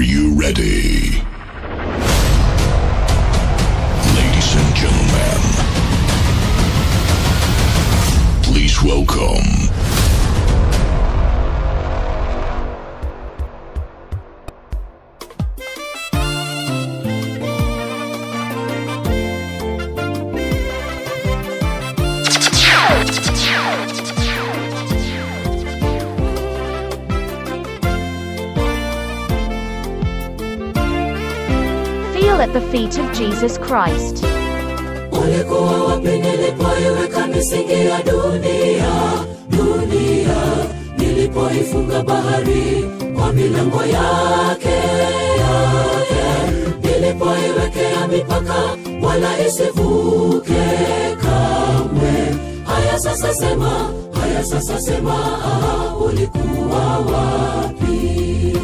you ready? Ladies and gentlemen, please welcome Feel at the feet of Jesus Christ. ulikuwa wapi nilipoiweka misingi ya dunia dunia nilipoifunga bahari kwa milango yake yake nilipoiwekea mipaka wala isivuke kamwe haya sasa sema haya sasa sema ah, ulikuwa wapi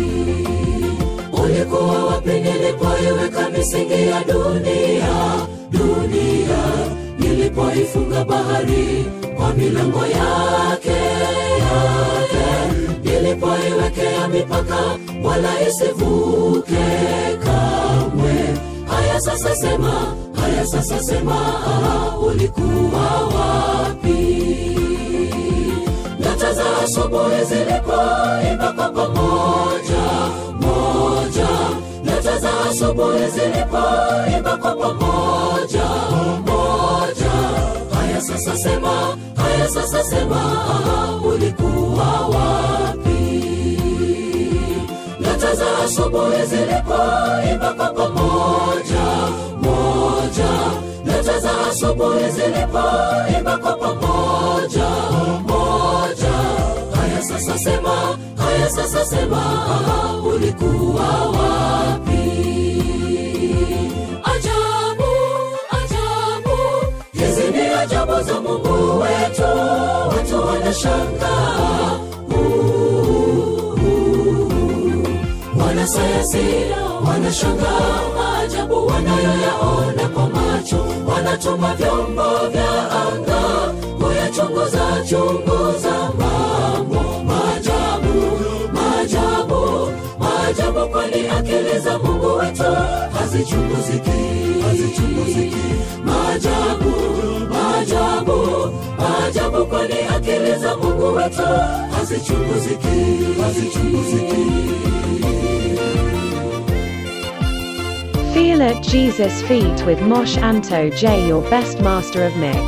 ulikuwa wapi nilipoiweka misingi ya dunia dunia nilipoifunga bahari kwa milango yake yake nilipoiwekea mipaka wala isivuke kamwe haya sasa sema haya sasa sema ah, ulikuwa wapi nyota za asubuhi zilipoimba kwa pamoja moja nyota za asubuhi zilipoimba kwa pamoja moja haya sasa sema haya sasa sema aha, ulikuwa wapi nyota za asubuhi zilipoimba kwa pamoja moja nyota za asubuhi zilipoimba kwa pamoja moja haya sasa sema haya sasa sema aha, ulikuwa wapi ajabu ajabu hizi ni ajabu za mungu wetu watu wanashangaa wanasayansi wanashangaa maajabu wanayoyaona kwa macho wanatuma vyombo vya anga kuyachunguza chunguza mambo maajabu maajabu maajabu kwani akili za mungu wetu hazichunguziki hazichunguziki maajabu maajabu maajabu kwani akili za mungu wetu hazichunguziki hazichunguziki Feel at Jesus' feet with Mosh Anto J, your best master of mix.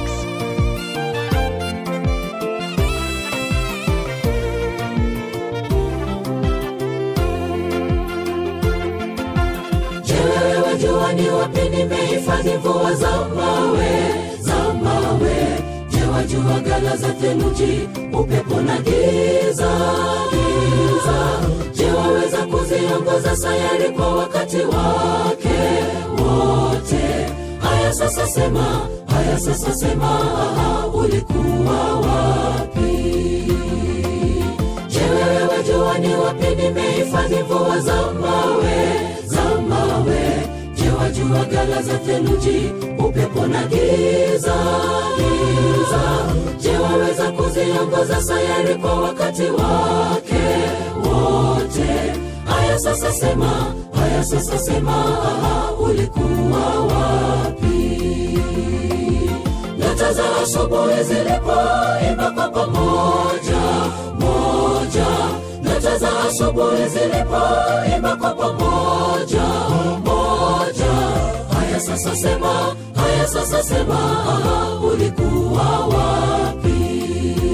Je, wewe wajua ni wapi nimehifadhi mvua za mawe za mawe? Je, wajua gala za theluji, upepo na giza giza? Je, waweza kuziongoza sayari kwa wakati wake wote? Haya sasa sema, haya sasa sema, aha, ulikuwa wapi? Je, wewe wajua ni wapi nimehifadhi mvua za mawe za mawe? Je, wajua gala za theluji, upepo na giza giza? Je, waweza kuziongoza sayari kwa wakati wake wote? Haya sasa sema, haya sasa sema, aha, ulikuwa wapi? nyota za asubuhi zilipoimba kwa pamoja moja nyota za asubuhi zilipoimba kwa pamoja moja haya sasa sema haya sasa sema aha, ulikuwa wapi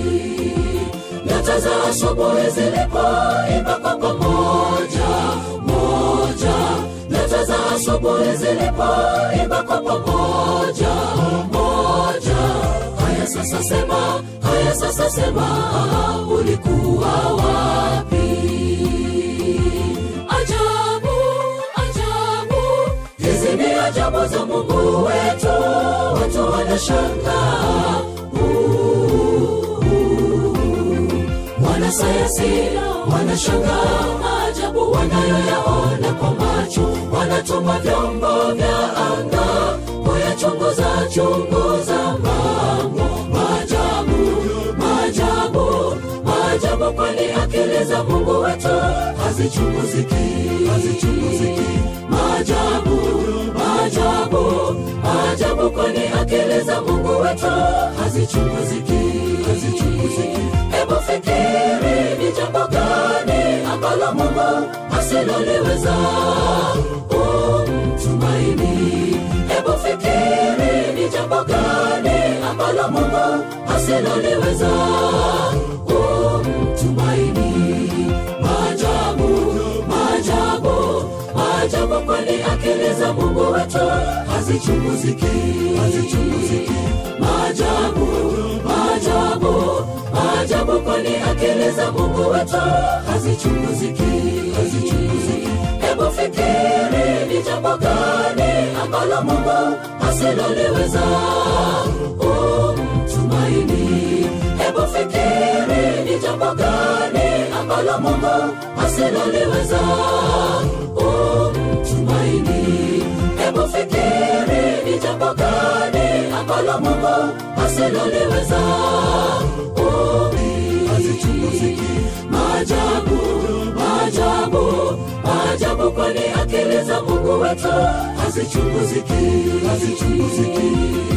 nyota za asubuhi zilipoimba kwa pamoja moja nyota za asubuhi zilipoimba kwa pamoja moja haya sasa sema haya sasa sema aha, ulikuwa wapi ajabu ajabu hizi ni ajabu za mungu wetu watu wanashangaa wanasayansi wanashangaa maajabu wanayoyaona kwa macho wanatuma vyombo vya anga kuyachunguza chunguza mambo maajabu maajabu maajabu kwani akili za mungu wetu hazichunguziki hazichunguziki maajabu maajabu maajabu kwani akili za mungu wetu hazichunguziki hazichunguziki hebu fikiri ni jambo gani ambalo mungu asiloliweza umtumaini hebu fikiri ni jambo gani ambalo mungu asiloliweza umtumaini maajabu maajabu maajabu kwani akili za mungu wetu hazichunguziki hazichunguziki maajabu maajabu maajabu kwani akili za mungu wetu hazichunguziki hazichunguziki hebu fikiri ni jambo gani ambalo mungu asiloliweza umtumaini hebu fikiri ni jambo gani ambalo mungu asiloliweza umtumaini hebu fikiri ni jambo gani ambalo mungu asiloliweza hazichunguziki maajabu maajabu maajabu kwani akili za mungu wetu hazichunguziki hazichunguziki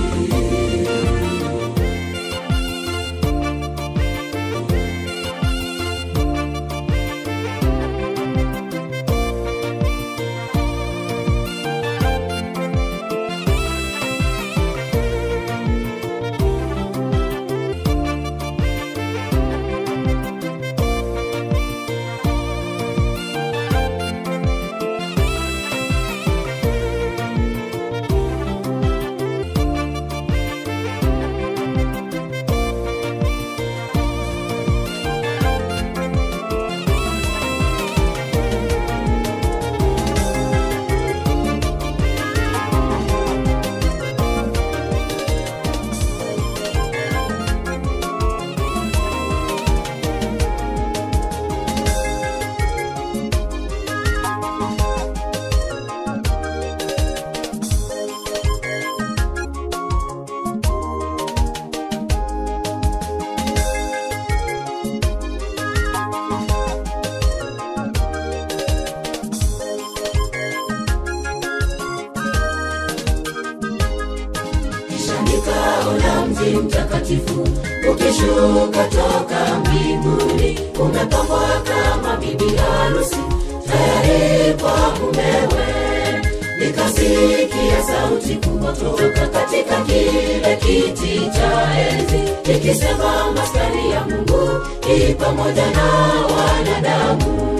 kisha nikaona mji mtakatifu ukishuka toka mbinguni umepambwa kama bibi harusi tayari kwa mumewe nikasikia sauti kubwa kutoka katika kile kiti cha enzi ikisema maskani ya mungu i pamoja na wanadamu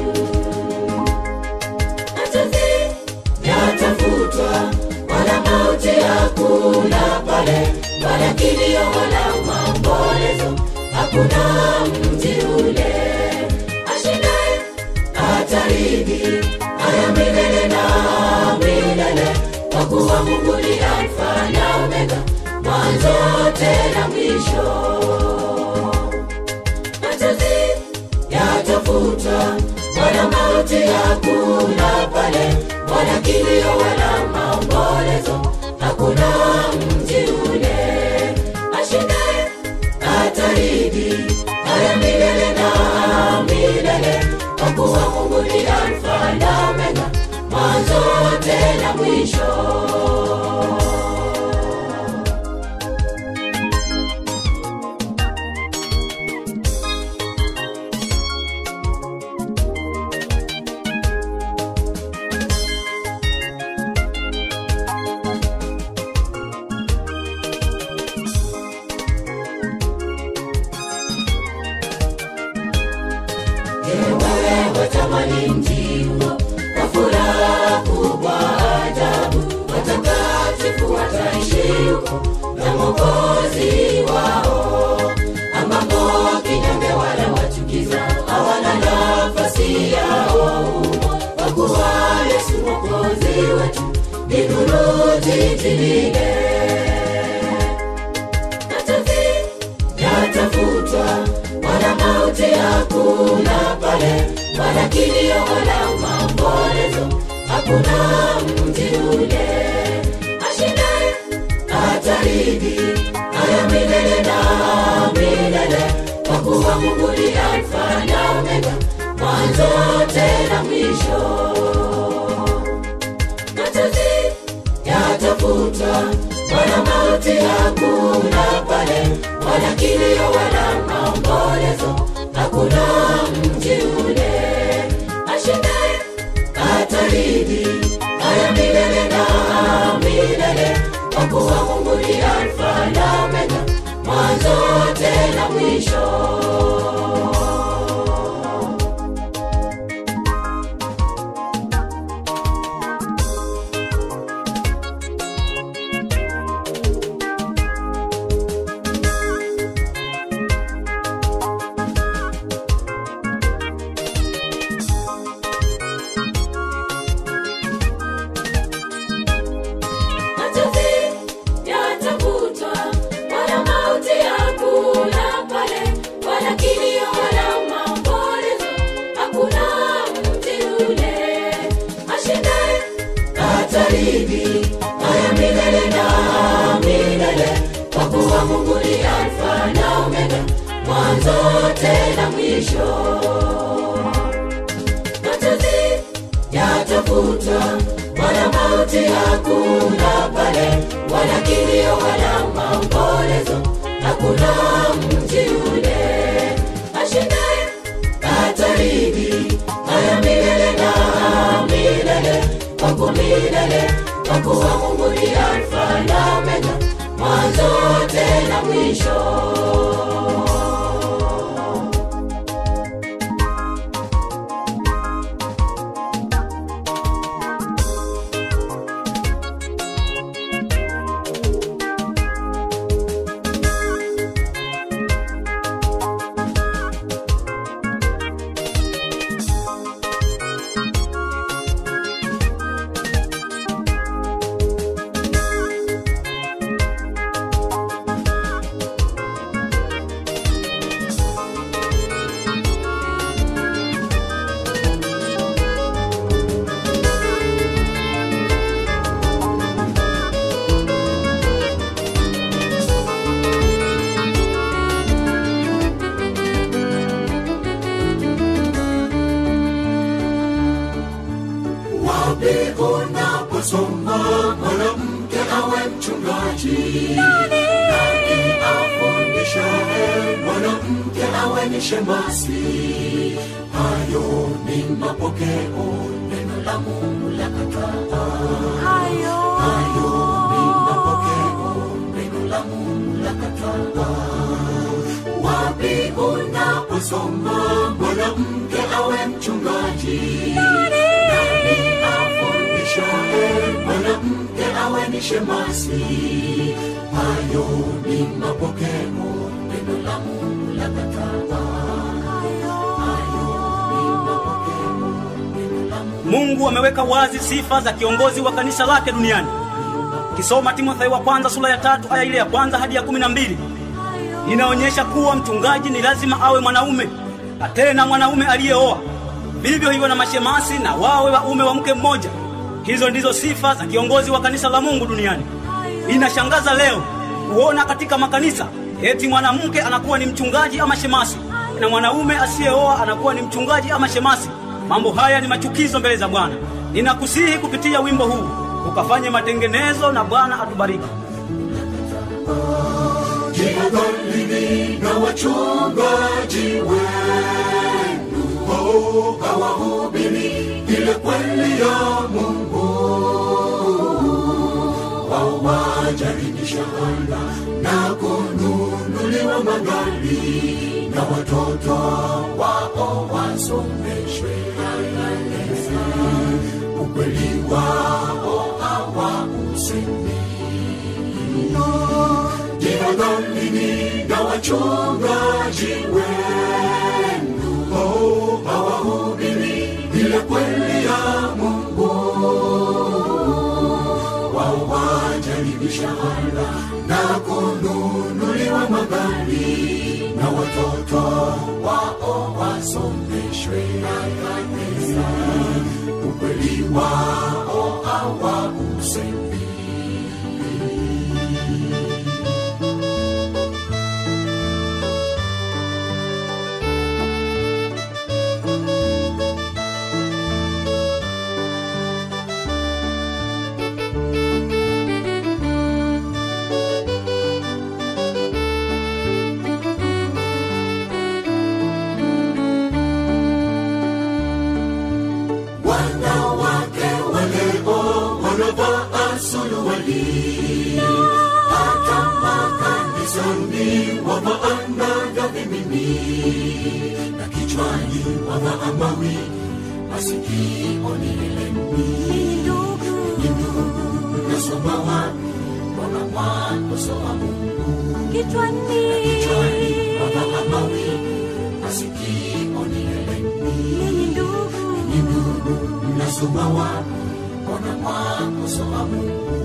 machozi yatafutwa wala mauti hakuna pale wala kilio wala maombolezo hakuna mji ule ashindaye atarithi haya milele na milele kwa kuwa mungu ni alfa na omega mwanzo tena mwisho machozi yatafutwa wala mauti hakuna pale wala kilio wala maombolezo hakuna mji ule ashindaye atarithi haya milele na milele kwa kuwa mungu ni alfa na omega mwanzo tena mwisho wewe watamani mji huo kwa furaha kubwa ajabu watakatifu wataishi huko na mwokozi wao ambapo kinyonge wala wachukiza hawana nafasi yao humo kwa kuwa yesu mwokozi wetu ni nuru jiji lile machozi yatafutwa wala mauti hakuna pale wala kilio wala maombolezo hakuna mji ule ashindaye atarithi haya milele na milele kwa kuwa mungu ni alfa na omega mwanzo tena mwisho machozi yatafuta wala mauti hakuna pale wala kilio wala maombolezo hakuna mji ule ashindaye ataridi haya milele na milele kwa kuwa mungu ni alfa na omega mwanzo tena mwisho machozi yatafutwa wala mauti hakuna pale wala kilio wala maombolezo hakuna mti ule ashindaye ataridi haya milele na milele kwa kuwa mungu ni alfa na omega mwanzo tena mwisho machozi yatafutwa wala mauti hakuna pale wala kilio wala maombolezo hakuna mji ule ashindaye ataridi haya milele na milele kwangu milele kwa kuwa mungu ni alfa na omega mwanzo tena mwisho wapi unaposoma mwanamke awe mchungaji nani afundishaye mwanamke awe ni shemasi hayo ni mapokeo neno la mungu la kataa hayo ni mapokeo neno la mungu la kataa wapi unaposoma mwanamke awe mchungaji nani afundishaye mwanamke awe ni shemasi hayo ni mapokeo neno la mungu la kataa hayo ni mapokeo neno la mungu mungu ameweka wazi sifa za kiongozi wa kanisa lake duniani kisoma timotheo wa kwanza sura ya tatu aya ile ya kwanza hadi ya kumi na mbili inaonyesha kuwa mchungaji ni lazima awe mwanaume na tena mwanaume aliyeoa vivyo hivyo na mashemasi na wawe waume wa mke mmoja hizo ndizo sifa za kiongozi wa kanisa la mungu duniani inashangaza leo kuona katika makanisa eti mwanamke anakuwa ni mchungaji ama shemasi na mwanaume asiyeoa anakuwa ni mchungaji ama shemasi mambo haya ni machukizo mbele za bwana ninakusihi kupitia wimbo huu ukafanye matengenezo na bwana atubariki jihadharini na wachungaji wenu oh, hawahubiri ile kweli ya mungu wao wajaribisha anga na kununuliwa magari na watoto wao wasomeshwe kanisa ukweli wao hawausemi jihadharini na wachungaji wenu oh, hawahubiri ile kweli ya mungu wao wajaribisha anga na kununuliwa magari na watoto wao wasomeshwe na kanisa ukweli wao hawausemi usoni wavaana vya vimini na kichwani wavaa mawi masikioni heleni ni ndugu nasoma wapi mbona mwanzo wa mungu Kichwani kichwani wavaa mawi masikioni heleni ni ndugu ni ndugu mnasoma wapi mbona mwanzo wa mungu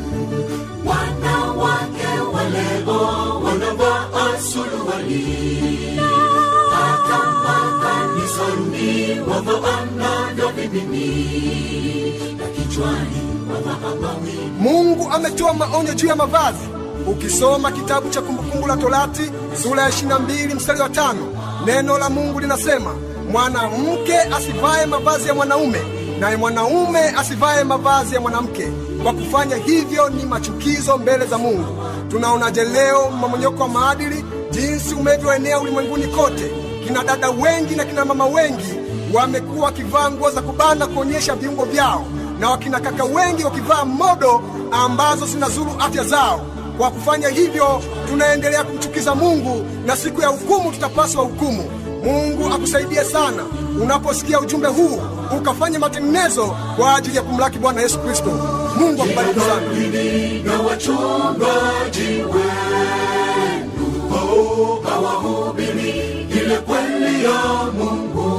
wanawake waleo wanavaa suruali hata makanisani wavaana vya vimini na kichwani wavaa mawi mungu ametoa maonyo juu ya mavazi ukisoma kitabu cha kumbukumbu la torati sura ya 22 mstari wa tano neno la mungu linasema mwanamke asivae mavazi ya mwanaume naye mwanaume asivae mavazi ya mwanamke kwa kufanya hivyo ni machukizo mbele za mungu tunaonaje leo mmomonyoko wa maadili jinsi umevyoenea ulimwenguni kote kina dada wengi na kina mama wengi wamekuwa wakivaa nguo za kubana kuonyesha viungo vyao na wakina kaka wengi wakivaa modo ambazo zinazuru afya zao kwa kufanya hivyo tunaendelea kumchukiza mungu na siku ya hukumu tutapaswa hukumu mungu akusaidie sana unaposikia ujumbe huu ukafanya matengenezo kwa ajili ya kumlaki bwana yesu kristo mungu akubariki sana Waumini na wachungaji wenu oh, hawahubiri ile kweli ya Mungu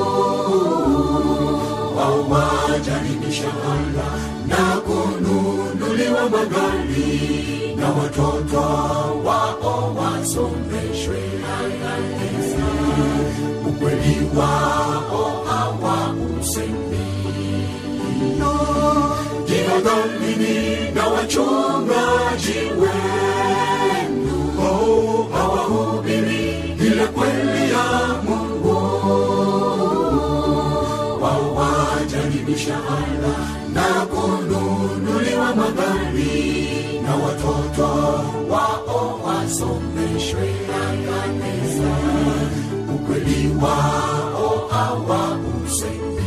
wao wajaribisha anga na kununuliwa magari na watoto wao wasomeshwe kanisa ukweli wao hawausemi jinadhamini na wachungaji wenu oh, hawahubiri ile kweli ya Mungu wao wajaribisha anga na kununuliwa magari na watoto wao wasomeshwe kanisa ukweli wao hawausemi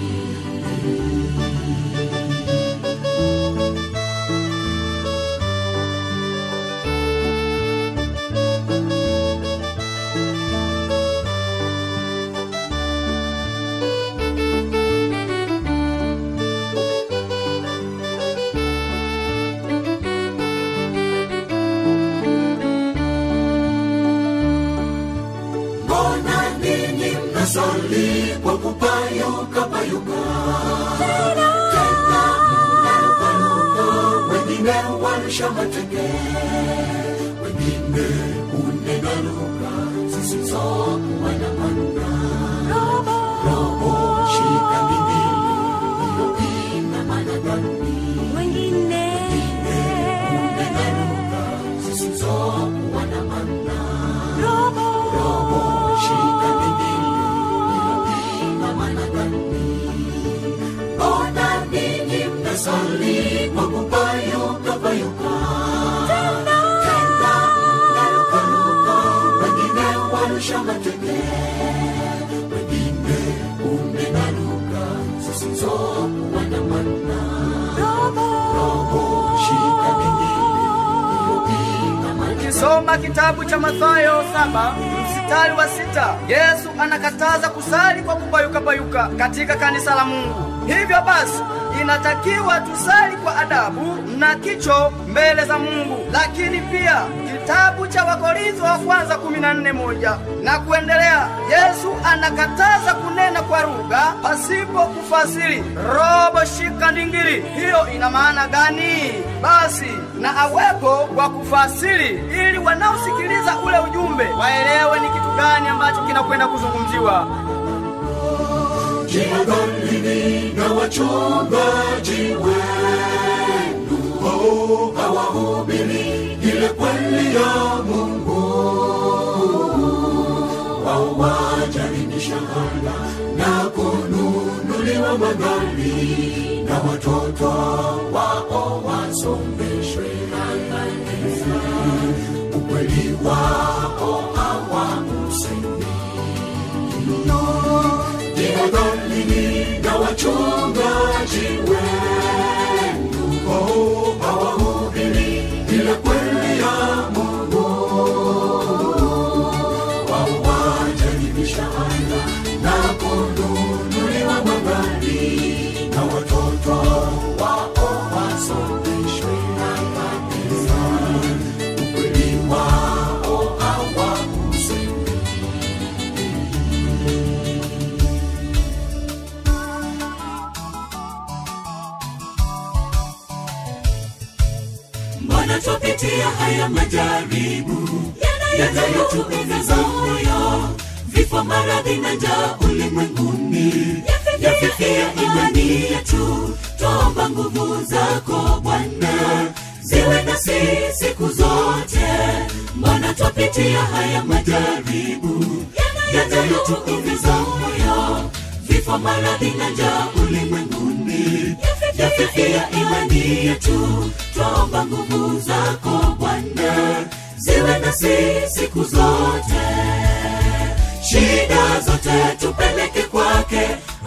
mbona ninyi mnasali kwa kupayuka payuka tena mnarukaruka wengine warusha mateke wengine unegaruka zisizokuwa na mana robo shika mbili hiyo ina maana gani wengine unegaruka zisizokuwa na mana robo robo shika mbili hiyo ina maana gani mbona ninyi mnasali kwa kupayuka payuka tena narukaruka wengine warusha mateke wengine umenaruka zisizokuwa na mana robo shika mbili hiyo ina maana ukisoma kitabu cha mathayo saba mstari wa sita yesu anakataza kusali kwa kupayukapayuka katika kanisa la mungu hivyo basi inatakiwa tusali kwa adabu na kicho mbele za mungu lakini pia kitabu cha wakorintho wa kwanza 14 moja na kuendelea yesu anakataza kunena kwa lugha pasipo kufasiri robo shika ndingili hiyo ina maana gani basi na awepo wa kufasiri ili wanaosikiliza ule ujumbe waelewe ni kitu gani ambacho kinakwenda kuzungumziwa Jihadharini na wachungaji wenu oh, hawahubiri ile kweli ya Mungu wao wajaribisha anga na kununuliwa magari na watoto wao wasomeshwe kanisa ukweli wao hawausemi jihadharini na wachungaji wenu oh, hawahubiri ile kweli ya Mungu mbona twapitia haya majaribu yanayotuumiza moyo vifo maradhi na njaa ulimwenguni yafifia imani yetu twaomba nguvu zako bwana ziwe nasi siku zote mbona twapitia haya majaribu yanayotuumiza moyo vifo maradhi na njaa ulimwenguni yafifia imani yetu twaomba nguvu zako bwana ziwe nasi siku zote shida zote tupeleke kwake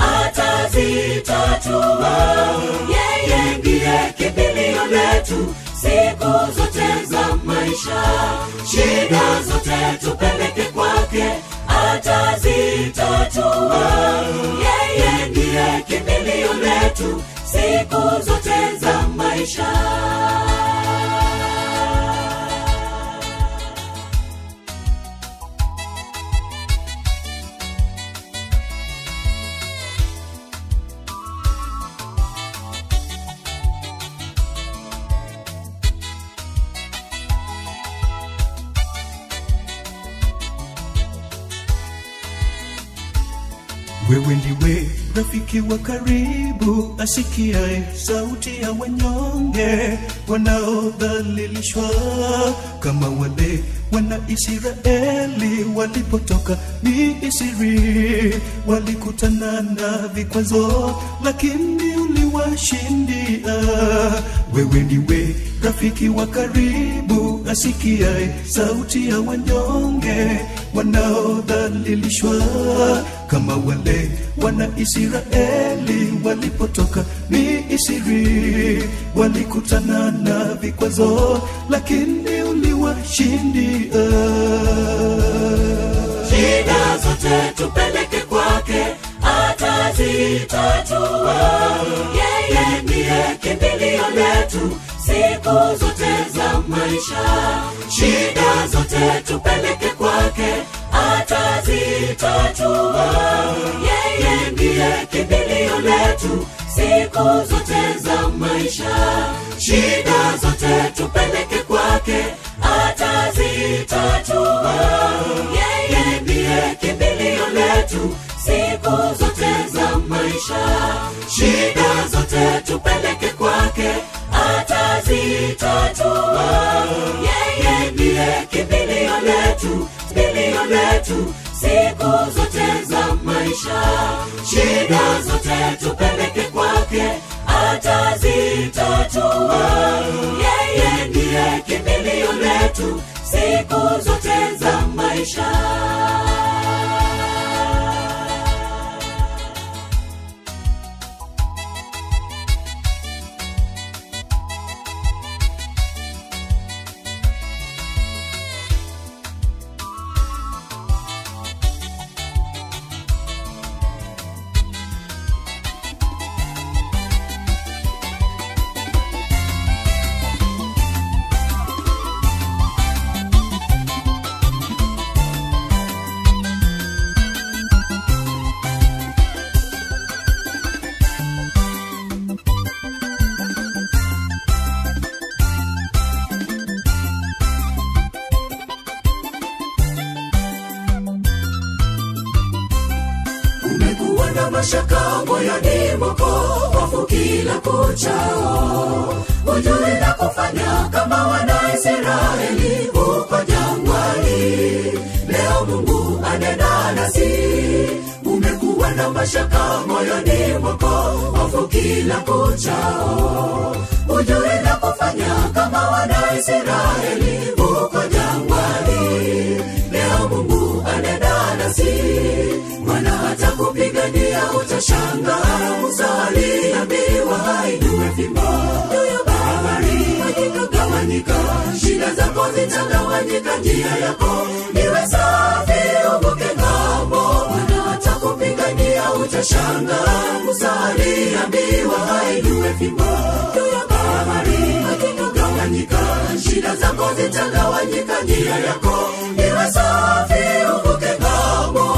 atazitatua yeye ndiye kimbilio letu siku zote za maisha shida zote tupeleke kwake atazitatua yeye ndiye kimbilio letu siku zote za maisha wewe ndiwe rafiki wa karibu asikiae sauti ya wanyonge wanaodhalilishwa kama wale wana israeli walipotoka misri walikutana na vikwazo lakini uliwashindia wewe ndiwe rafiki wa karibu asikiae sauti ya wanyonge wanaodhalilishwa kama wale wana israeli walipotoka misri walikutana na vikwazo lakini uliwashindia shida zote tupeleke kwake atazitatua yeye ndiye kimbilio letu siku zote za maisha shida zote tupeleke kwake atazitatua yeye ndiye kimbilio letu siku zote za maisha shida zote tupeleke kwake atazitatua yeye ndiye kimbilio letu siku zote za maisha shida zote tupeleke kwake atazitatua yeye ndiye kimbilio letu kimbilio letu siku zote za maisha shida zote tupeleke kwake atazitatua yeye ndiye kimbilio letu siku zote za maisha umekuwa na mashaka moyoni mwako hofu kila kuchao hujui na kufanya kama wanaisraeli huko jangwani leo mungu anena nasi umekuwa na mashaka moyoni mwako hofu kila kuchao hujui na kufanya kama wanaisraeli huko jangwani leo mungu anena nasi Bwana hata kupigania utashanga Musa aliambiwa ainue fimbo juu ya bahari ikagawanyika shida zako zitagawanyika njia yako iwe safi uvuke ng'ambo Bwana hata kupigania utashanga Musa aliambiwa ainue fimbo juu ya bahari ikagawanyika shida zako zitagawanyika njia yako iwe safi uvuke ng'ambo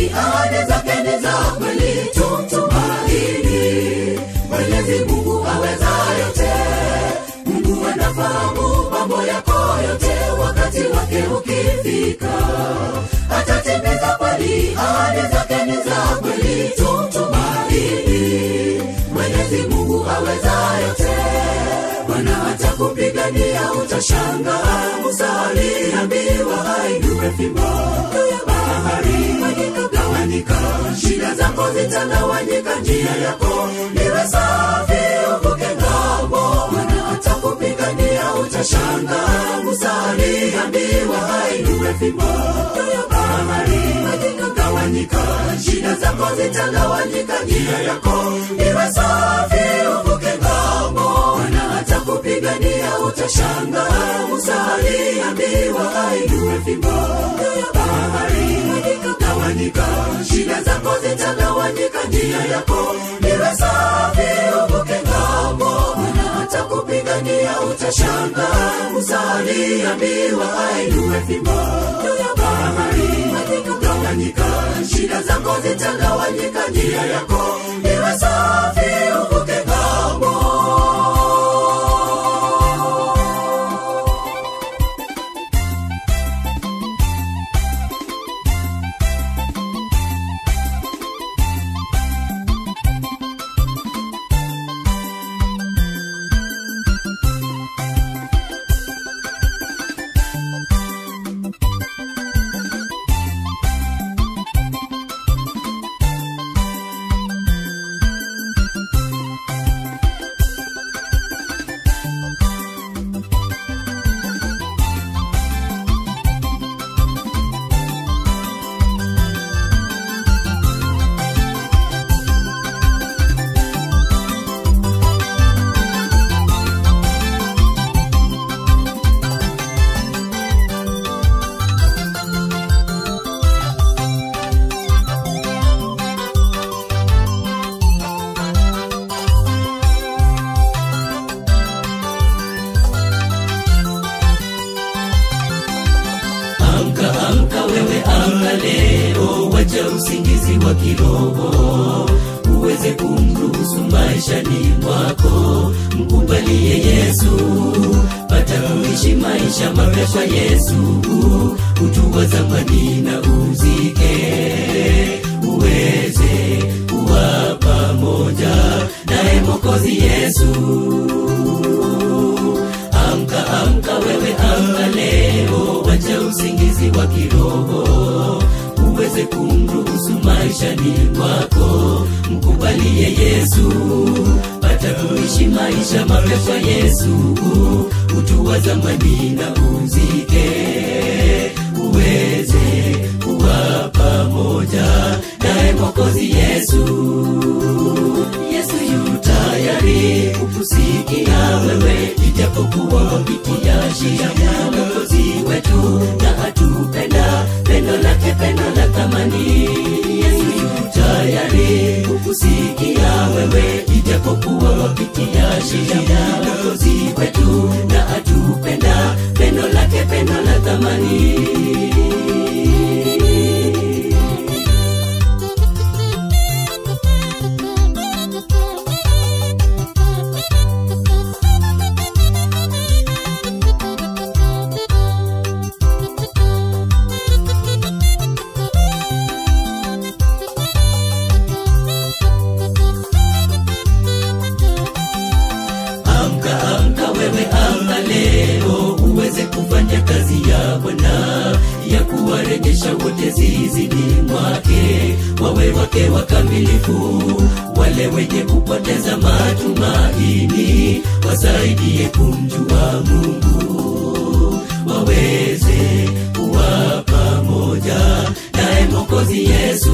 kweli ahadi zake ni za kweli tumtumaini mwenyezi mungu aweza yote mungu anafahamu mambo yako yote wakati wake ukifika atatimiza kweli ahadi zake ni za kweli tumtumaini mwenyezi mungu aweza yote bwana atakupigania utashanga musa aliambiwa ainue fimbo juu ya bahari ikagawanyika shida zako zitagawanyika njia yako iwe safi uvuke ngambo bwana atakupigania utashanga musa aliambiwa ainue fimbo juu ya bahari ikagawanyika shida zako zitagawanyika njia yako iwe safi uvuke ngambo bwana atakupigania utashanga musa aliambiwa ainue fimbo juu ya bahari ikagawanyika shida zako zitagawanyika njia yako iwe safi uvuke ngambo bwana atakupigania utashanga musa aliambiwa ainue fimbo juu ya bahari ikagawanyika shida zako zitagawanyika njia yako iwe safi uvuke ngambo amka amka wewe amka leo wacha usingizi wa kiroho uweze kumruhusu maishani mwako mkubalie yesu pata kuishi maisha mapya kwa yesu utua zamani na uzike uweze kuwa pamoja naye mokozi yesu amka amka wewe amka leo wacha usingizi wa kiroho uweze kumruhusu maishani mwako mkubalie yesu pata kuishi maisha mapya kwa yesu utua zamani na uzike uweze kuwa pamoja naye mokozi yesu yesu yu tayari kukusikia wewe ijapokuwa wapitia shida mwokozi wetu na atupenda pendo lake pendo la thamani yesu yu tayari kukusikia wewe ijapokuwa wapitia shida mwokozi wetu na atupenda pendo lake pendo la thamani amka amka wewe amka leo uweze kufanya kazi ya bwana ya kuwarejesha wote zizini mwake wawe wake wakamilifu wale wenye kupoteza matumaini wasaidie kumjua mungu waweze kuwa pamoja naye mokozi yesu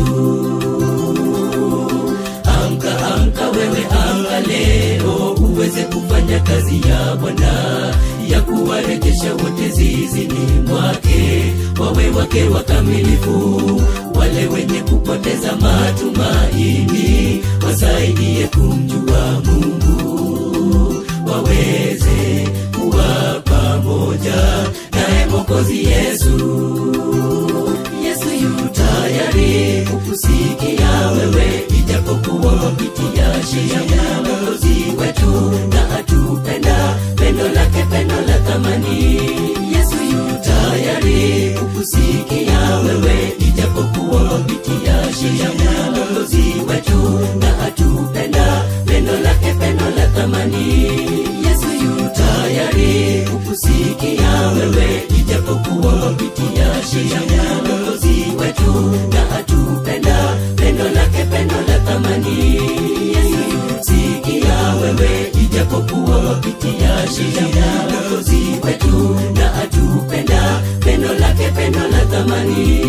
amka amka wewe amka leo uweze kufanya kazi ya bwana ya kuwarejesha wote zizini mwake wawe wake wakamilifu wale wenye kupoteza matumaini wasaidie kumjua mungu waweze kuwa pamoja naye mokozi yesu yesu yu tayari kuku kupitia sheria ya mwokozi wetu na atupenda pendo lake pendo la thamani yesu yu tayari kukusikia wewe ijapokuwa kupitia sheria ya mwokozi wetu na atupenda pendo lake pendo la thamani yesu yu tayari kukusikia wewe ijapokuwa kupitia sheria ya mwokozi wetu na atupenda pendo lake pendo la thamani yesu yu sikia wewe ijapokuwa kupitia sheria ya mwokozi wetu na atupenda pendo lake pendo la thamani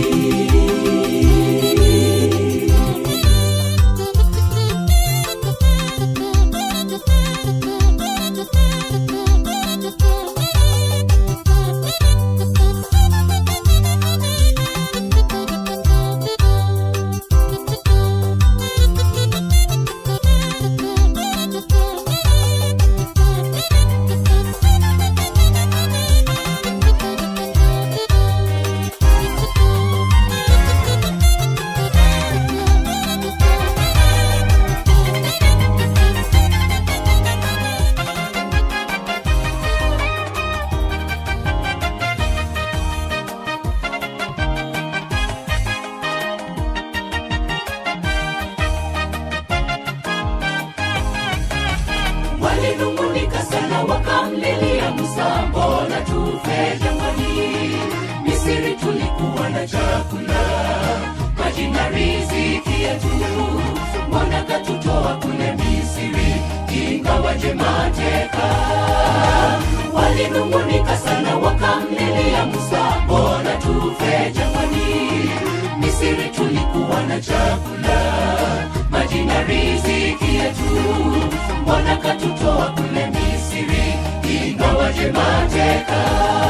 walinung'unika sana wakamlilia musa mbona tufe jangwani misiri tulikuwa na chakula maji na riziki yetu mbona katutoa kule misiri ingawaje mateka walinung'unika sana wakamlilia musa mbona tufe jangwani misiri tulikuwa na chakula maji na riziki yetu mbona katutoa kule misiri ingawaje mateka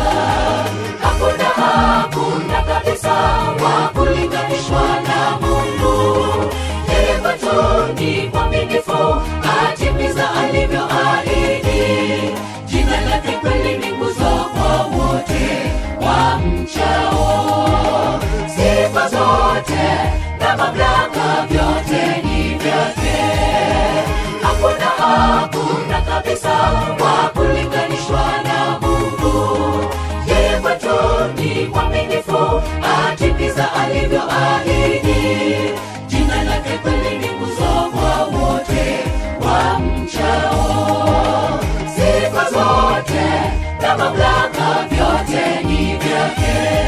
hakuna hakuna kabisa wa kulinganishwa na mungu yeye kwetu ni mwaminifu atimiza alivyoahidi jina lake kweli ni nguzo kwa wote wa mchao sifa zote na mamlaka vyote ni vyake hakuna hakuna kabisa wa kulinganishwa na mungu yeye kwetu ni mwaminifu atimiza alivyoahidi jina lake kweli ni nguzo kwa wote wa mchao sifa zote na mamlaka vyote ni vyake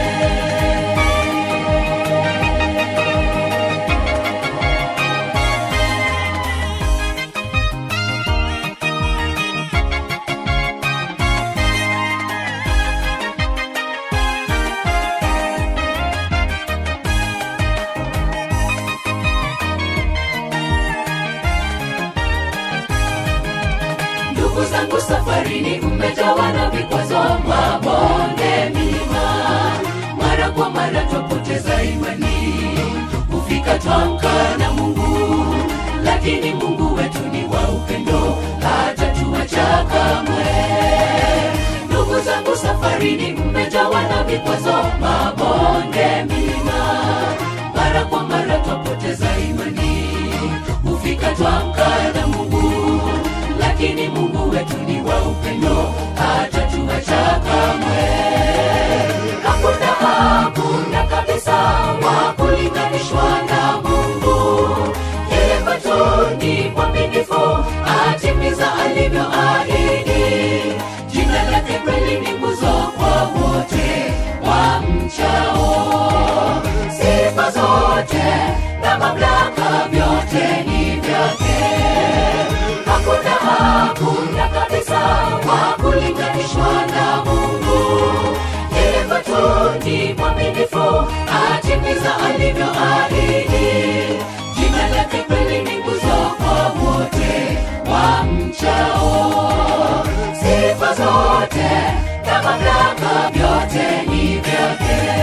ndugu zangu safarini mmejawa na vikwazo mabonde milima mara kwa mara twapoteza imani kufika twamka na mungu lakini mungu wetu ni wa upendo hata tuacha kamwe ndugu zangu safarini mmejawa na vikwazo mabonde milima mara kwa mara twapoteza imani hufika twamka na mungu lakini mungu wetu ni wa upendo hata tuacha kamwe hakuna hakuna kabisa wa kulinganishwa na mungu yeye kwetu ni mwaminifu atimiza alivyoahidi jina lake kweli ni nguzo kwa wote wa mchao sifa zote na mamlaka vyote ni vyake hakuna hakuna kabisa wa kulinganishwa na mungu yeye kwetu ni mwaminifu atimiza alivyoahidi jina lake kweli ni nguzo kwa wote wa mchao sifa zote na mamlaka vyote ni vyake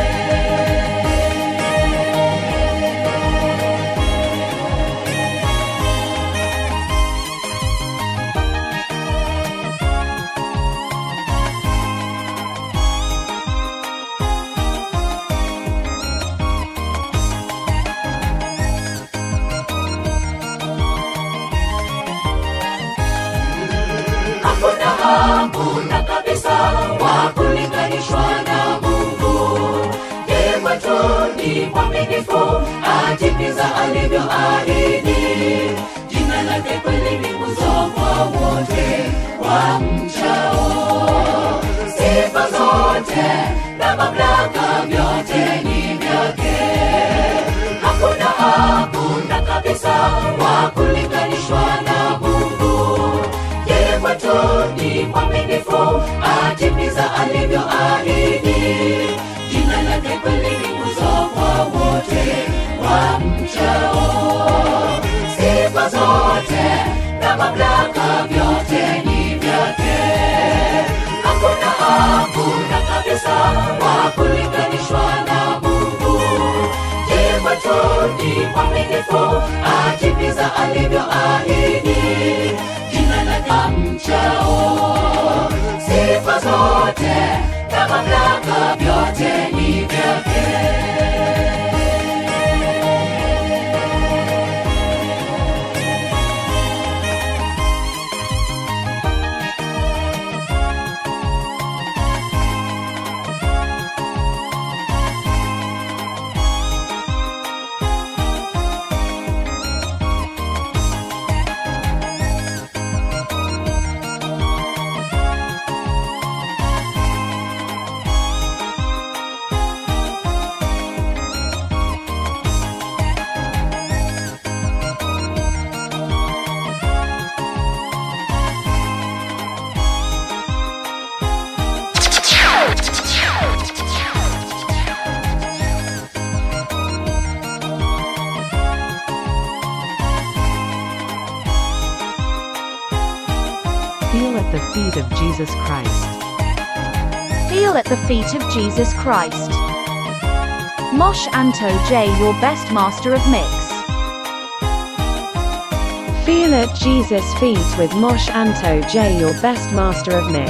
mwaminifu atimiza alivyoahidi jina lake kweli ni nguzo kwa wote wamchao sifa zote na mamlaka vyote ni vyake hakuna hakuna kabisa wa kulinganishwa na mungu yeye kwetu ni mwaminifu atimiza alivyoahidi jina lake kweli ni nguzo kwa wote wamchao sifa zote na mamlaka vyote ni vyake hakuna hakuna kabisa wa kulinganishwa na mungu yeye kwetu ni mwaminifu atimiza alivyoahidi jina lake mchao sifa zote na mamlaka vyote ni vyake Feel at the feet of Jesus Christ. Feel at the feet of Jesus Christ. Mosh Anto J, your best master of mix. Feel at Jesus' feet with Mosh Anto J, your best master of mix.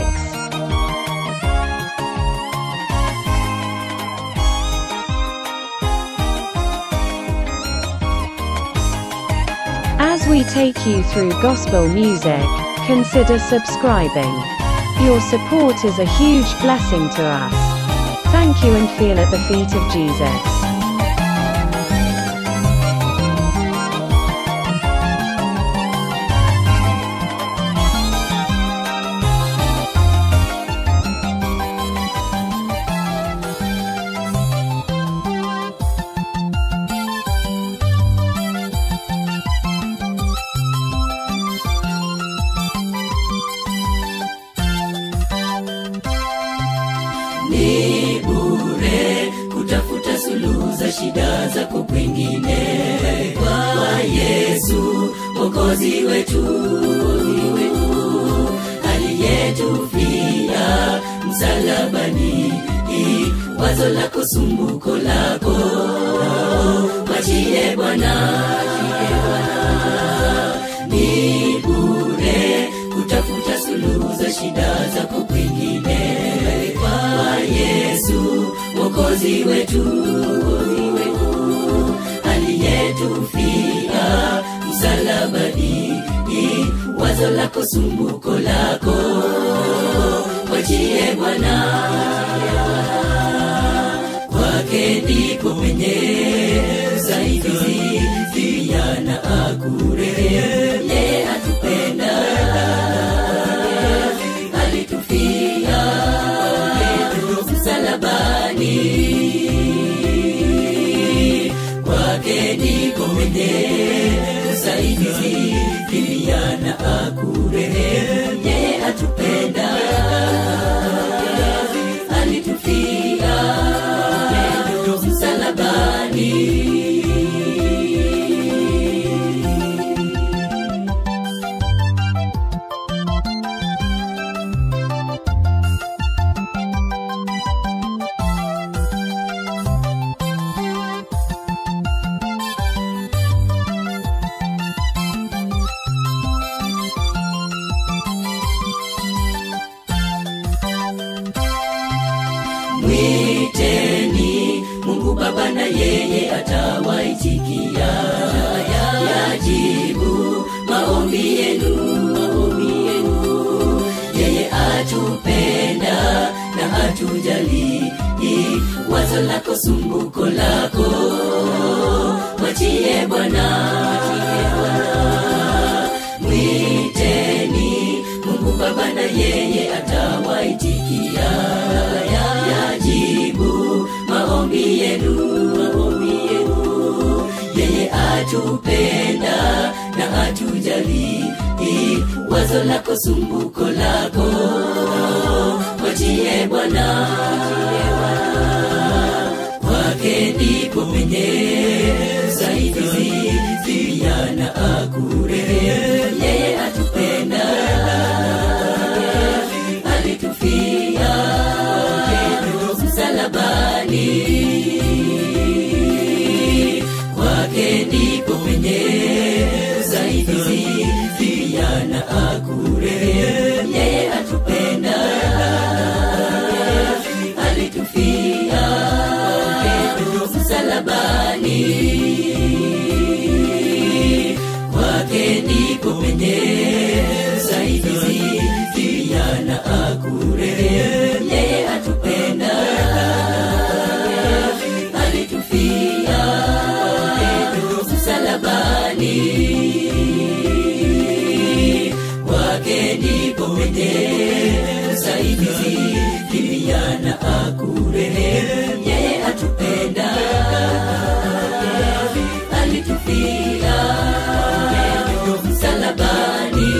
As we take you through gospel music, consider subscribing. Your support is a huge blessing to us. Thank you and feel at the feet of Jesus. ni bure kutafuta suluhu za shida zako kwengine kwa yesu mokozi wetu aliyetufia msalabani wazo lako sumbuko lako mwachie bwana ni bure kutafuta suluhu za shida zako kwingine kwa yesu mokozi wetu aliyetufia msalabani wazo lako sumbuko lako mwachie bwana kwake ndipo penye usaidizi pia na akurehemu yeye atupenda alitufia msalabani kwake ndipo penye usaidizi pia na akurehemu yeye atupenda alitufia msalabani mwiteni mungu baba na yeye atawaitikia yajibu maombi yenu maombi yenu yeye atupenda na hatujali wazo lako sumbuko lako mwachie bwana mwiteni mungu baba na yeye atawaitikia yajibu maombi yenu maombi yenu yeye atupenda na atujali wazo lako sumbuko lako mwachie bwana kwake ndipo penye usaidizi vijana akure yeye atupenda alitufia msalabani kwake ndipo penye usaidizi vijana akure yeye atupenda alitufia msalabani kwake ndipo penye usaidizi vijana akure yeye atupenda alitufia msalabani kwake ndipo penye usaidizi vijana akure yeye atupenda alitufia msalabani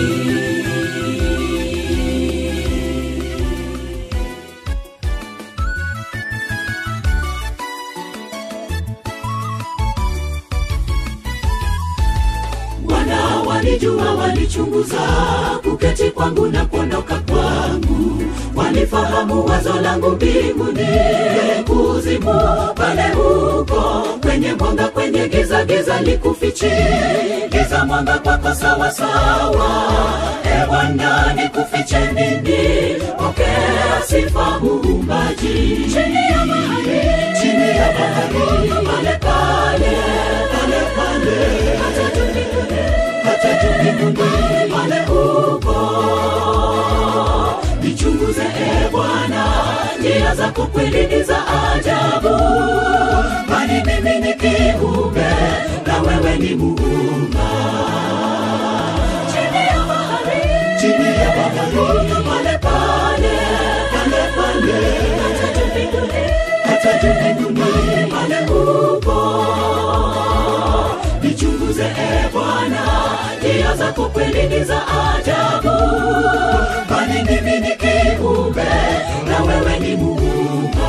wana walijua walichunguza kuketi kwangu na kuondoka kwangu walifahamu wazo langu mbinguni kuzimu pale huko kwenye mwanga kwenye giza giza likufichi giza mwanga kwako sawa sawa e bwana nikufiche nini pokea sifa muumbaji chini ya bahari chini ya bahari pale pale pale pale hata juu mbinguni hata juu mbinguni pale huko nichunguze e bwana njia zako kweli ni za ajabu bali mimi ni kiumbe na wewe ni muumba chini ya bahari chini ya bahari pale pale pale pale hata juu mbinguni hata juu mbinguni pale huko nichunguze e bwana njia zako kweli ni za ajabu bali mimi ni kiumbe na wewe ni muumba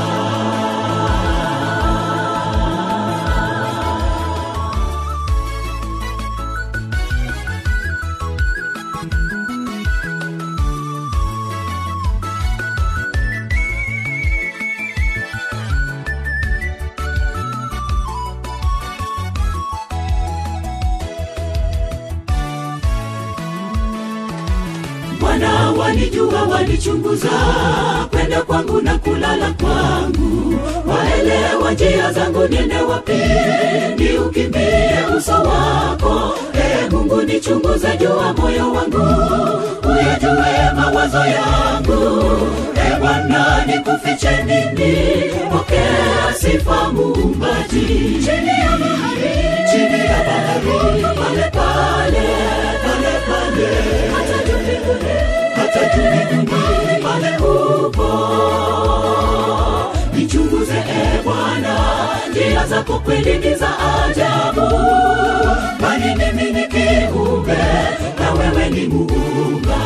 Bwana walijua walichunguza kwenda kwangu na kulala kwangu, waelewa njia zangu niende wapi, ni ukimbie uso wako. E Mungu nichunguze, jua moyo wangu, uyajue mawazo yangu. E Bwana nikufiche nini? Pokea sifa muumbaji, chini ya bahari, chini ya bahari, pale pale pale pale, hata juu mbinguni, hata juu mbinguni, pale upo. Nichunguze e Bwana, njia zako kweli ni za ajabu, bali mimi ni kiumbe na wewe ni muumba.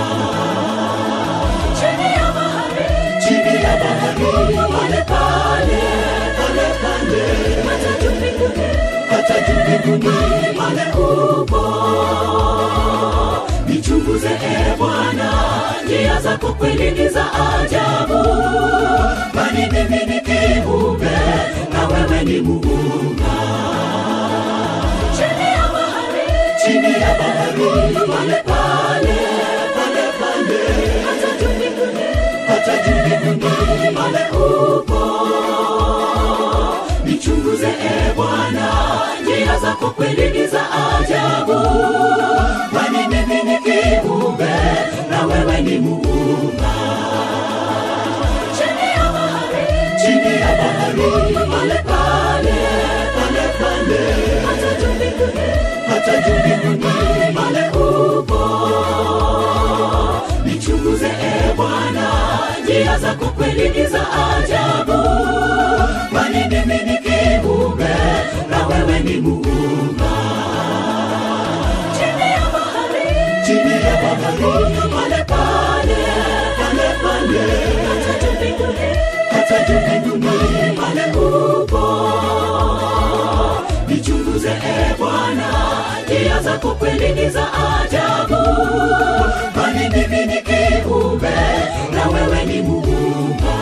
Chini ya bahari, chini ya bahari, pale pale pale pale, hata juu mbinguni, hata juu mbinguni, pale upo nichunguze e Bwana, njia zako kweli ni za ajabu, bali mimi ni kiumbe na wewe ni muumba. Chini ya bahari, chini ya bahari, pale pale pale pale, hata juu mbinguni, hata juu mbinguni, pale upo nichunguze e Bwana, njia zako kweli ni za ajabu, bali mimi ni kiumbe na wewe ni muumba. Chini ya bahari, chini ya bahari, pale pale pale pale, zako kweli ni za ajabu bali mimi ni kiumbe na wewe ni muumba chini ya bahari chini ya bahari pale pale pale pale hata juu mbinguni hata juu mbinguni pale upo nichunguze e bwana njia zako kweli ni za ajabu bali mimi ni kiumbe na wewe ni muumba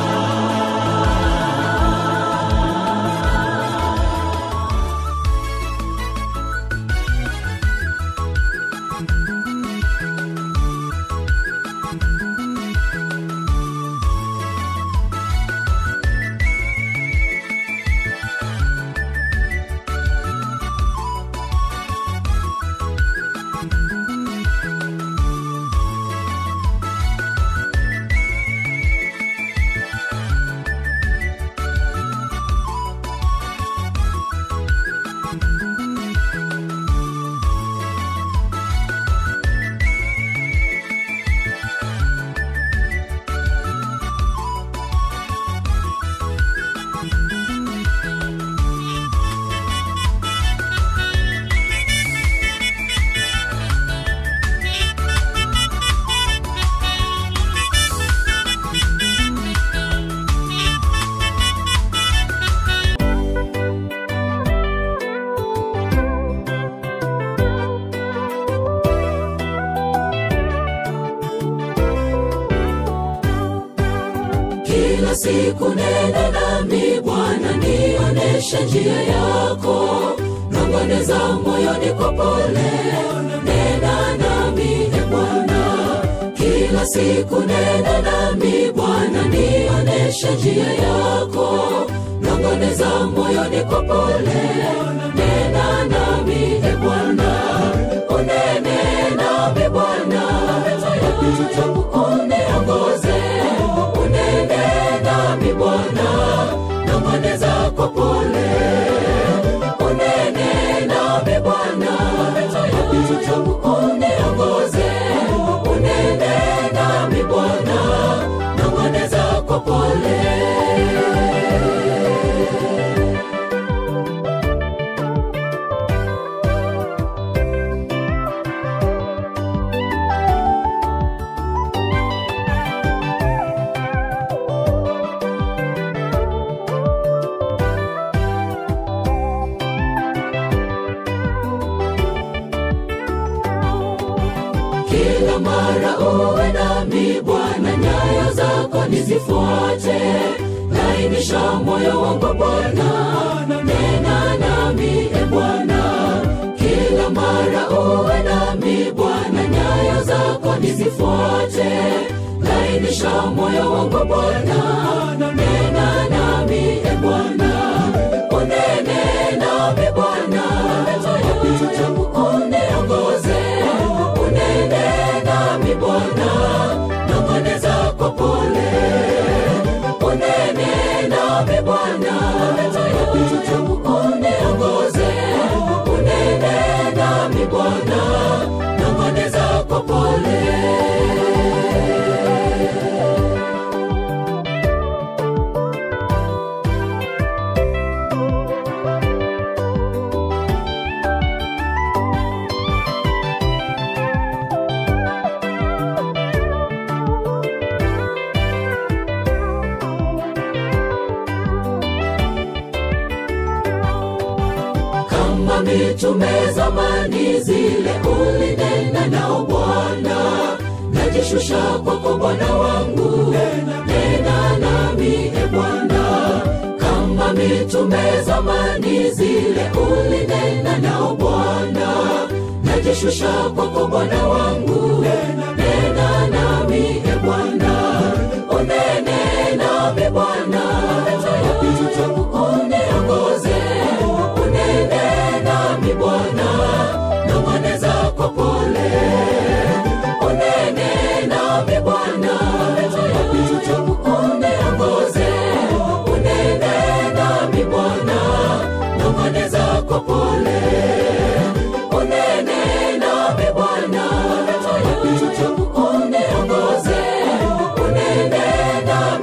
kila siku nena nami bwana nioneshe njia yako nongoneza moyoni kwa pole nena nami e bwana kila siku nena nami bwana nioneshe njia yako nongoneza moyoni kwa pole nena nami e bwana unene nami bwana yapita uniongoze unene nami bwana nong'oneza kwa pole unene nami bwana yapita uniongoze unene nami bwana nong'oneza kwa pole kila mara uwe nami bwana nyayo zako nizifuate lainisha moyo wangu bwana nena nami e bwana kila mara uwe nami bwana nyayo zako nizifuate lainisha moyo wangu bwana nena nami e bwana unene nami bwana yapita uniongoze unene nami bwana nong'oneza kwa pole unene nami bwana yapita uniongoze unene nami bwana nong'oneza kwa pole kama mitume zamani zile ulinena nao bwana najishusha kwako bwana wangu nena nami e bwana kama mitume zamani zile ulinena nao bwana najishusha kwako bwana wangu nena nami e bwana unene nami bwana yapita uniongoze unene nami bwana nong'oneza kwa pole unene nami bwana yapita uniongoze unene nami bwana nong'oneza kwa pole unene nami bwana yapita uniongoze unene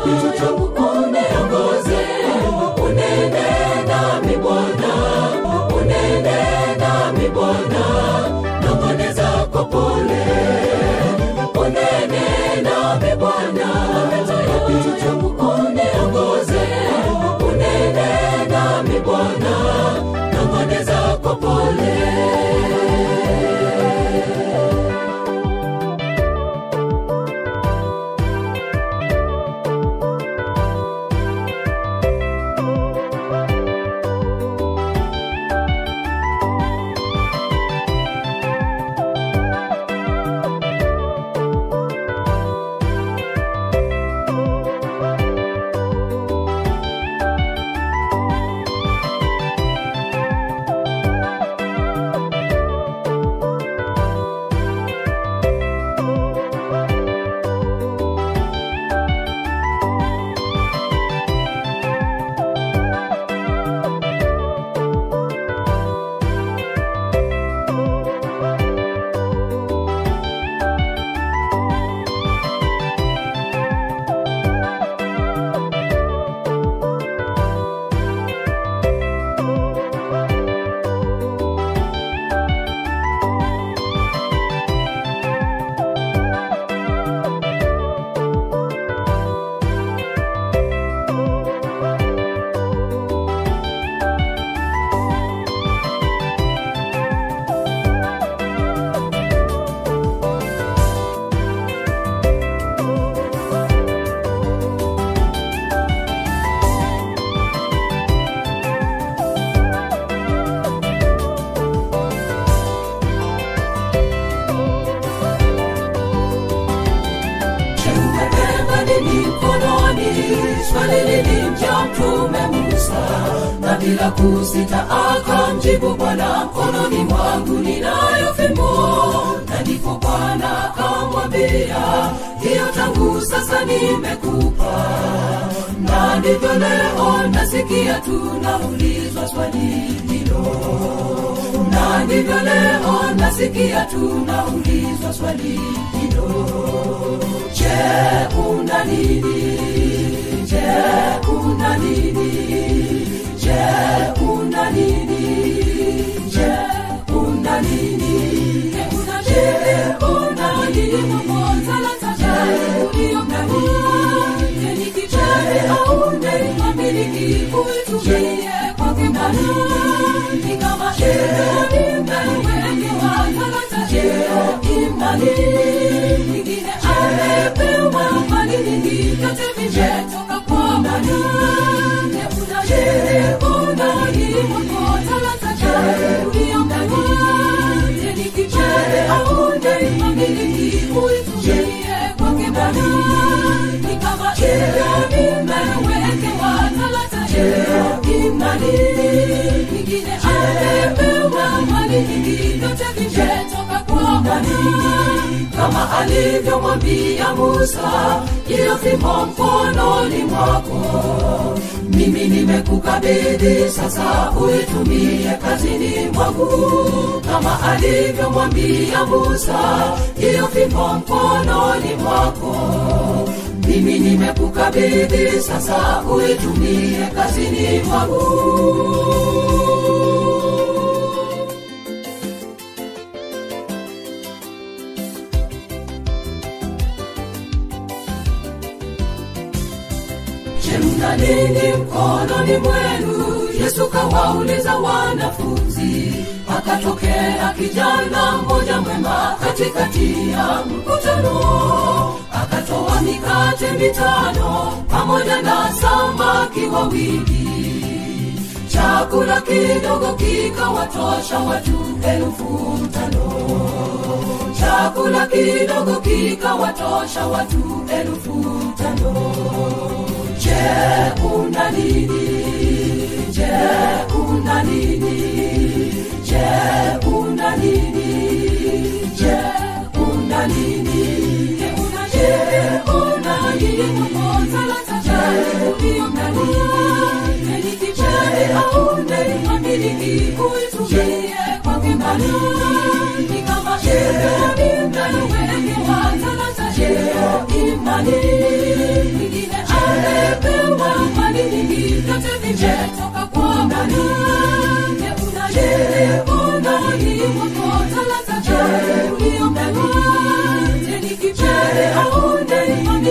yapitacho uniongoze unene nami bwana unene nami bwana nong'oneza kwa pole unene nami bwana yapitacho uniongoze unene nami bwana nong'oneza kwa pole umebeba nini mkononi swali lilimja mtume musa na bila kusita akamjibu bwana mkononi mwangu ninayo fimbo na ndipo bwana akamwambia hiyo tangu sasa nimekupa na ndivyo leo nasikia tunaulizwa swali hilo na ndivyo leo nasikia tunaulizwa swali hilo je una nini je una nini je una nini je una nini je una je una nini mmoja la tatu uliyomdania je ni kichache au ndani mamiliki uitumie kwa kimani ni kama sheheni mmewekewa talanta hiyo imani nyingine amepewa mali nyingi vyote vimetoka kwa Bwana. Je, una je, una ilivyokuwa talanta je uliyomdania? Je, ni kichache au ndani mamiliki uitumie kwake Bwana? Ni kama sheheni mmewekewa talanta hiyo imani nyingine amepewa mali nyingi vyote vimetoka kwa Bwana kama alivyomwambia Musa, hiyo fimbo mkononi mwako mimi nimekukabidhi sasa, uitumie kazini mwangu, kama alivyomwambia Musa, hiyo fimbo mkononi mwako mimi nimekukabidhi sasa, uitumie kazini mwangu. Je, mna nini mkononi mwenu? Yesu kawauliza wanafunzi. Akatokea kijana mmoja mwema katikati ya mkutano, akatoa mikate mitano pamoja na samaki wawili. Chakula kidogo kikawatosha watu elfu tano. Chakula kidogo kikawatosha watu elfu tano. Je, una nini? Je, una nini? Je, una nini? Je, una nini? Je, una je, una nini? Mmoja la tatu uliyomdania. Je, ni kichache au ndani mamiliki uitumie kwa kimani? Ni kama sheria mnayowekewa talanta hiyo imani. Nyingine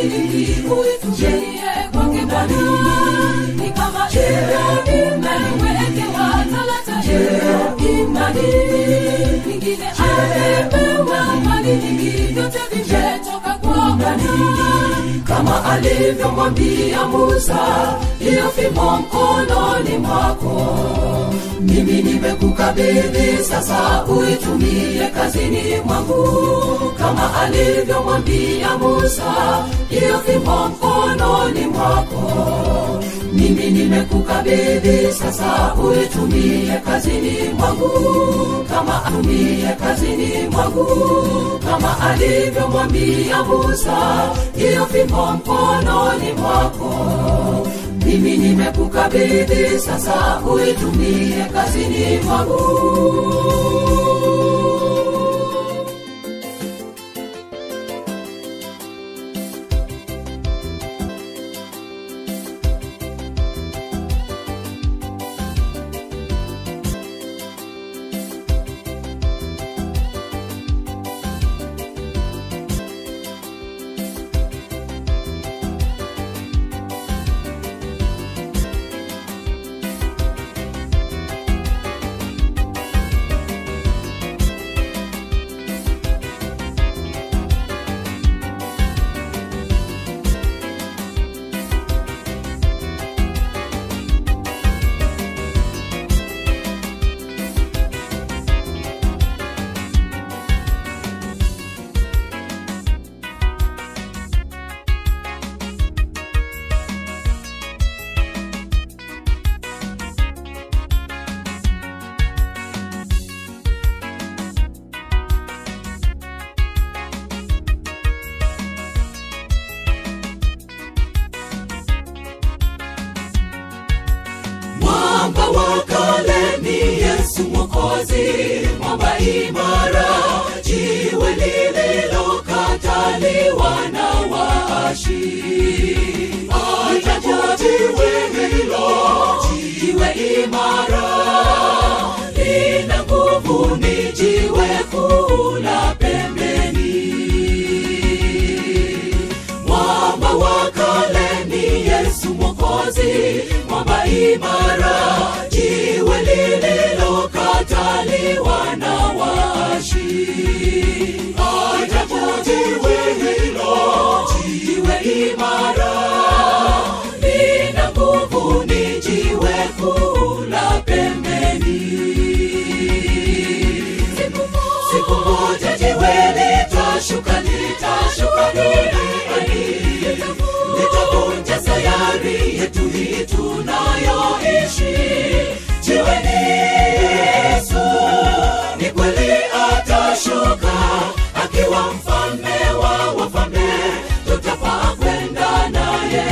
ili uitumie kwa kibali ni kama ile umeiwekewa talanta hiyo imani mwingine amepewa mali nyingi vyote vimetoka kwa Bwana kama alivyomwambia Musa, hiyo fimbo mkononi mwako mimi nimekukabidhi sasa, uitumie kazini mwangu, kama alivyomwambia Musa, hiyo fimbo mkononi mwako mimi nimekukabidhi sasa, uitumie kazini mwangu, kama atumie kazini mwangu, kama alivyomwambia Musa, hiyo fimbo mkononi mwako mimi nimekukabidhi sasa, uitumie kazini mwangu. mwamba wa kale ni yesu mwokozi mwamba imara jiwe lililokataliwa na waashi ajabu jiwe hilo jiwe imara lina nguvu ni jiwe kuu la pembeni mwamba wa kale ni yesu mwokozi mwamba imara jiwe lililokataliwa na waashi ajabu jiwe hilo jiwe imara lina nguvu ni jiwe kuu la pembeni siku moja jiwe litashuka litashuka duniani litavunja sayari yetu hii tunayoishi jiwe ni yesu ni kweli atashuka akiwa mfalme wa wafalme tutafaa kwenda naye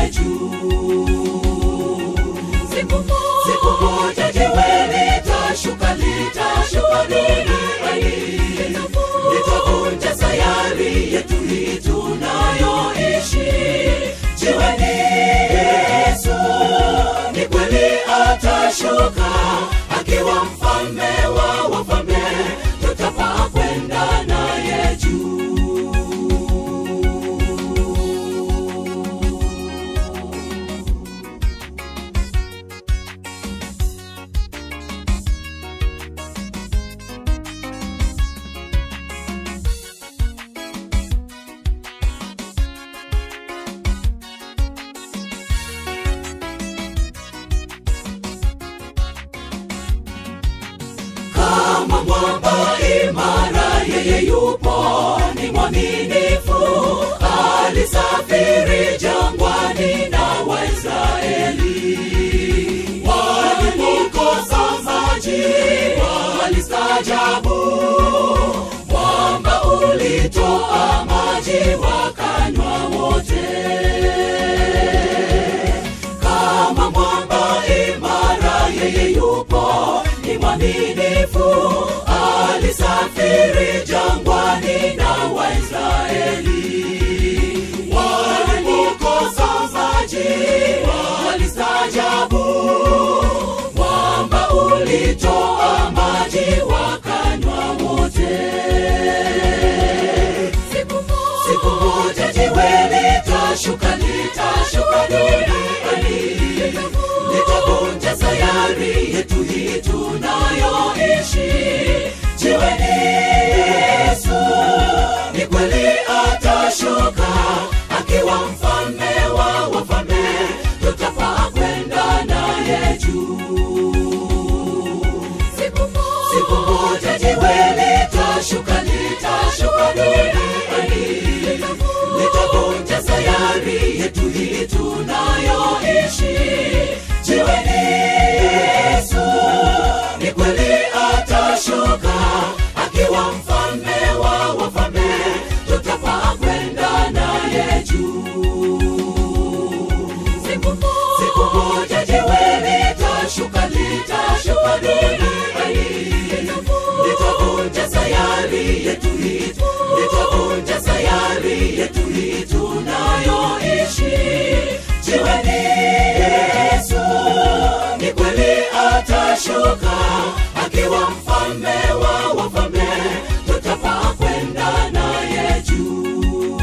juu siku moja jiwe litashuka litashuka duniani litavunja sayari yetu hii tunayoishi jiwe ni yesu ni kweli atashuka akiwa mfalme wa wafalme tutafaa kwenda naye juu kama mwamba imara yeye yupo ni mwaminifu alisafiri jangwani na waisraeli walipokosa maji walistajabu mwamba ulitoa maji wakanywa wote kama mwamba imara yeye yupo ni mwaminifu alisafiri jangwani na waisraeli walipokosa maji walistajabu mwamba ulitoa maji wakanywa wote siku moja jiwe litashuka duniani litavunja sayari yetu hii tunayoishi jiweni yesu ni kweli atashuka akiwa mfalme wa wafalme tutafaa kwenda naye juu siku moja jiwe litashuka litashuka duniani litavunja sayari yetu hii tunayoishi jiweni yesu ni kweli atashuka akiwa mfalme wa wafalme tutafaa kwenda naye juu siku moja jiwe litashuka litashuka duniani litavunja sayari yetu hii litavunja sayari yetu hii tunayoishi jiweni yesu ni kweli atashuka akiwa mfalme wa wafalme tutafaa kwenda naye juu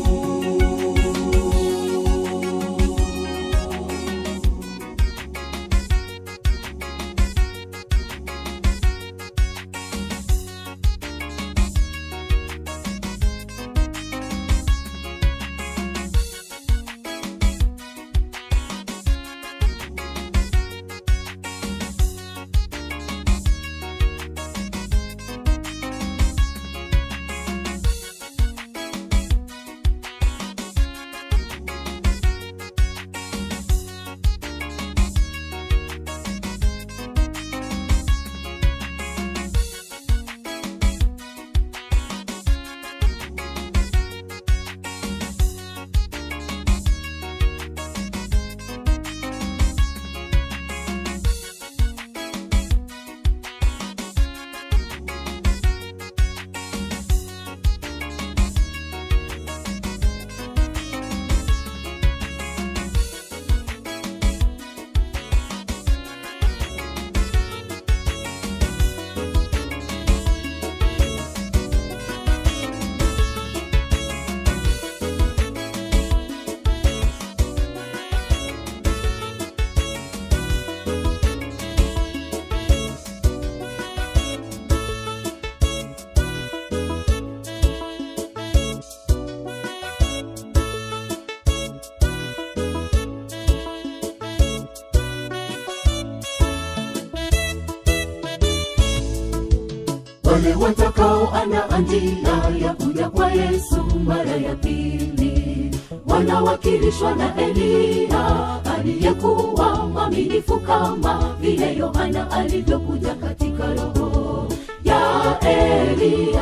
wale watakao ana njia ya kuja kwa yesu mara ya pili wanawakilishwa na eliya aliyekuwa mwaminifu kama vile yohana alivyokuja katika roho ya eliya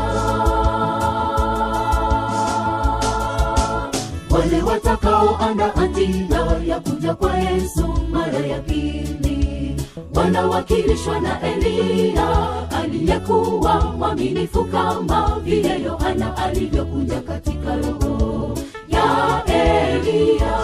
wale watakao ana njia ya kuja kwa yesu mara ya pili wanawakilishwa na eliya aliyekuwa mwaminifu kama vile yohana alivyokuja katika roho ya eliya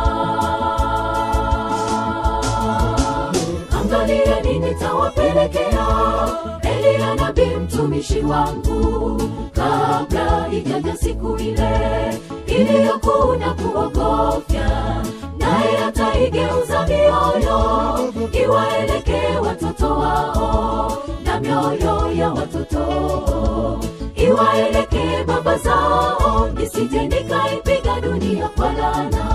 angalieni nitawapelekea eliya nabii mtumishi wangu kabla ijaja siku ile iliyokuu na kuogofya naye ataigeuza mioyo iwaelekee watoto wao na mioyo ya watoto iwaelekee baba zao nisije nikaipiga dunia kwa lana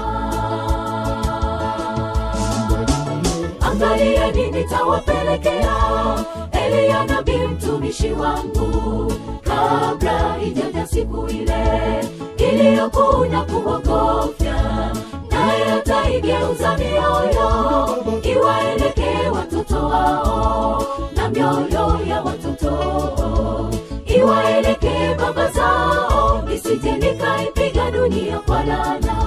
angalieni nitawapelekea eliya nabii mtumishi wangu kabla ijaja siku ile iliyokuu na kuogofya naye ataigeuza mioyo iwaelekee watoto wao na mioyo ya watoto iwaelekee baba zao nisije nikaipiga dunia kwa lana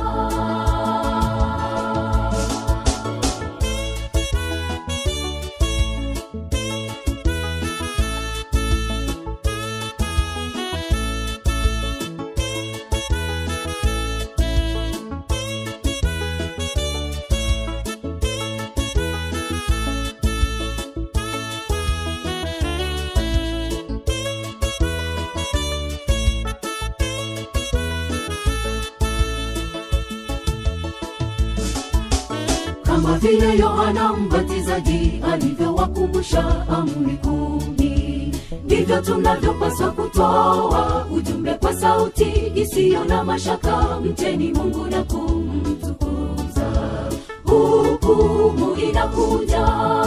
kama vile yohana mbatizaji alivyowakumbusha amri kumi ndivyo tunavyopaswa kutoa ujumbe kwa sauti isiyo na mashaka mcheni mungu na kumtukuza hukumu inakuja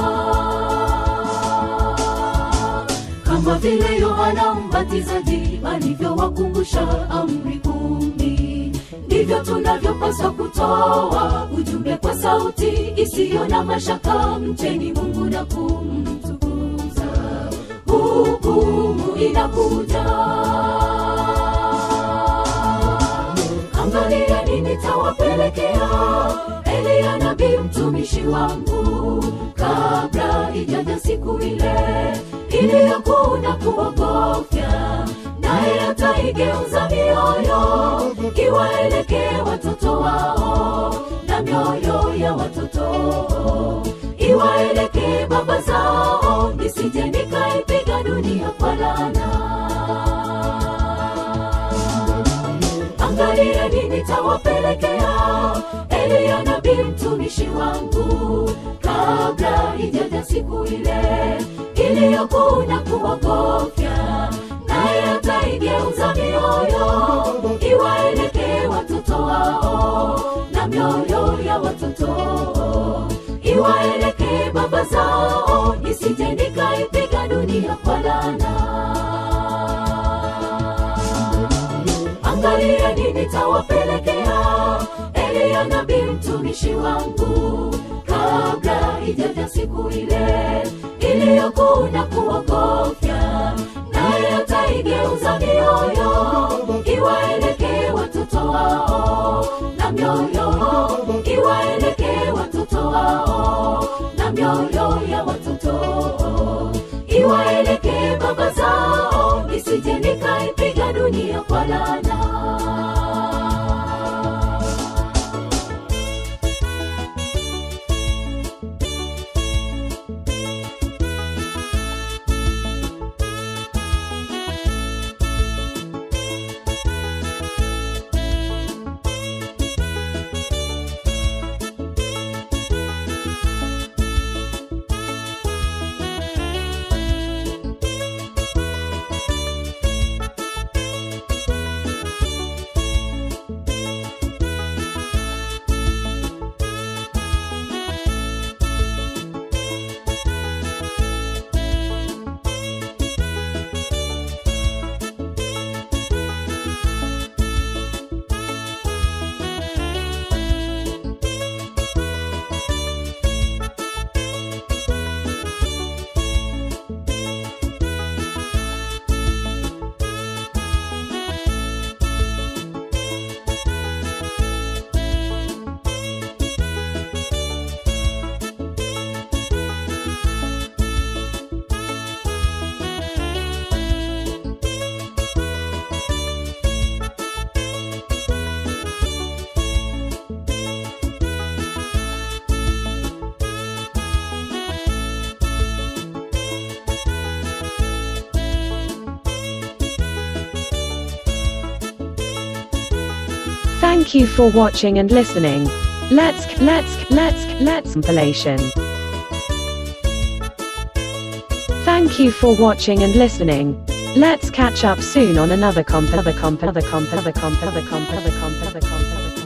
kama vile yohana mbatizaji alivyowakumbusha amri kumi ndivyo tunavyopaswa kutoa ujumbe kwa sauti isiyo na mashaka mcheni mungu na kumtukuza hukumu inakuja angalieni nitawapelekea eliya nabii mtumishi wangu kabla ijaja siku ile iliyokuna kuogofya naye ataigeuza mioyo iwaelekee watoto wao na mioyo ya watoto iwaelekee baba zao nisije nikaipiga dunia kwa lana angalieni nitawapelekea eliya nabii mtumishi wangu kabla ijaja siku ile iliyokuna kuogofya naye ataigeuza mioyo iwaelekee watoto wao na mioyo ya watoto iwaelekee baba zao nisije nikaipiga dunia kwa lana angalieni nitawapelekea eliya nabii mtumishi wangu kabla ijaja siku ile iliyokuna kuogofya naye ataigeuza mioyo iwaelekee watoto wao na mioyo iwaelekee watoto wao na mioyo ya watoto iwaelekee baba zao nisije nikaipiga dunia kwa lana Thank you for watching and listening. Let's let's let's let's compilation. Thank you for watching and listening. Let's catch up soon on another comp other comp other comp other comp other comp other comp other comp other comp